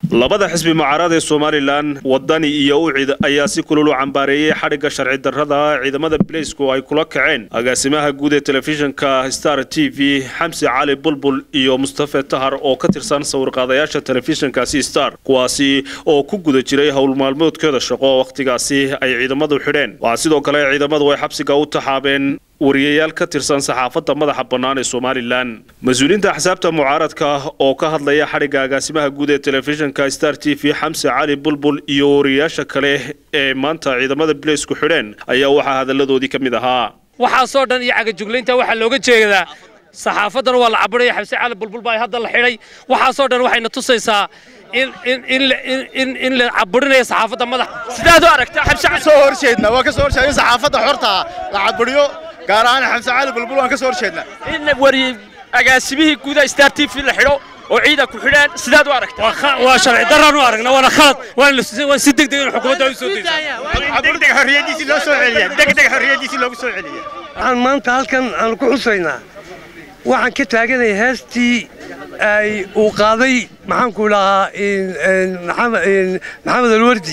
labada xisbi mucaarad ee somalilan wadani iyo ucid ayaa si kulul u cambaareeyey xadhigga sharci darrada ciidamada bileysku ay kula kaceen agaasimaha guud ee telefishinka star t v xamsi cali bulbul iyo mustafe tahar oo ka tirsan sawirqaadayaasha telefishinkaasi star kuwaasi oo ku guda jiray howl maalmoodkeeda shaqo wakhtigaasi ay ciidamadu xidheen waxaa sidoo kale ciidamadu ay xabsiga u taxaabeen wariyayaal ka tirsan saxaafadda madaxa bannaan ee somalilan mas-uuliyiinta axsaabta mucaaradka oo ka hadlaya xadhigga agaasimaha guud ee telefishinka star t v xamse cali bulbul iyo wariyayaasha kale ee maanta ciidamada bileysku xidheen ayaa waxaa hadalladoodii ka mid ahaa waxaasoo dhan iyo cagajuglaynta waxaa looga jeedaa saxaafaddana waa la cabiraya xamse cali bulbul baa hadda la xidhay waxaasoo dhan waxayna tusaysaa in la caburinayo saxaafadda madax sidaad u aragtaa xamse soo horjeedna waa ka soo horjeedna saxaafadda xorta la caburiyo gaar ahaan xamse cali bulbul waan ka soo horjeedna in wari agaasimihii guuda star t v la xidho oo ciida ku xidhaan sidaad u aragtaa waa sharci daraan u aragna waana khalad waan si degdeg in xukuumadda ay u soo dayso degdeg xorriyadiisii loo soo celiya degdeg xorriyadiisii loogu soo celiya waxaan maanta halkan aan ku xusaynaa waxaan ka taaganaya heestii ay uu qaaday maxaanku dhahaa maxamed alwardi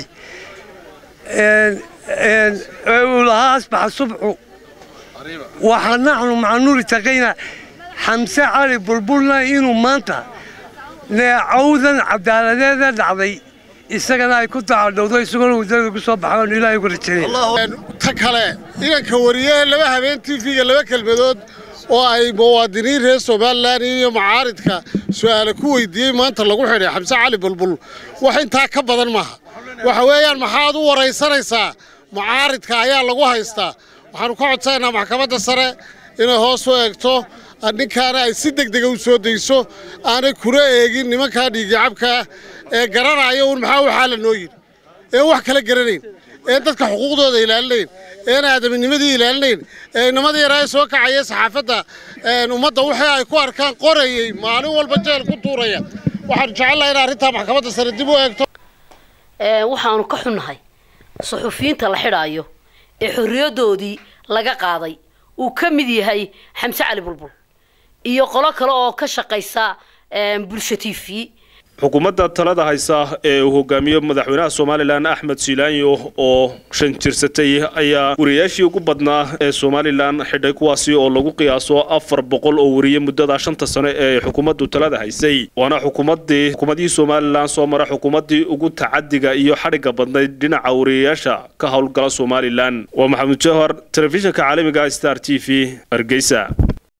uu lahaa asbaxa subxu waxaa naxnu maca nuuri taqayna xamse cali bulbulna inuu maanta neecawdan cadaaladeeda dhacday isagana ay ku dacadhowdo isagona waddada ku soo baxaan ilaahay uga rajaynaya ta kale inanka wariyee laba habeen tv-ga laba kelmadood oo ay muwaadiniin reer somalilan iyo macaaridka su'aale ku weydiiyey maanta lagu xidhay xamse cali bulbul wax intaa ka badan maaha waxa weeyaan maxaad u waraysanaysaa mucaaridka ayaa lagu haystaa waxaanu ka codsanaynaa maxkamadda sare inay hoos u eegto ninkaana ay si degdega u soo dayso aanay kuna eegin nimankaa dhiigicabkaa ee garanaya uun maxaa waxaa la noo yidhi een wax kala garanayn een dadka xuquuqdooda ilaalinayn een aadaminimadii ilaalinayn ee nimadii yaraa soo kacaya saxaafadda ummadda wixii ay ku arkaan qorayey maalin walba jeel ku tuuraya waxaanu jecelnaha in arrintaa maxkamadda sare dib u eegto waxaanu ka xunnahay suxufiyiinta la xidhaayo ee xorriyadoodii laga qaaday uu ka mid yahay xamse cali bulbul iyo qolo kale oo ka shaqaysa bulsho t v xukuumadda talada haysa ee uu hogaamiyo madaxweynaha somalilan axmed siilaanyo oo shan jirsatay ayaa wariyayaashii ugu badnaa ee somalilan xidhay kuwaasi oo lagu qiyaaso afar boqol oo wariye muddada shanta sano ee xukuumaddu talada haysay waana xukuumaddii xukuumadihii somalilan soo mara xukuumaddii ugu tacadiga iyo xadhigga badnayd dhinaca wariyayaasha ka howlgala somalilan waa maxamuud jawhar telefishinka caalamiga star t v hargeysa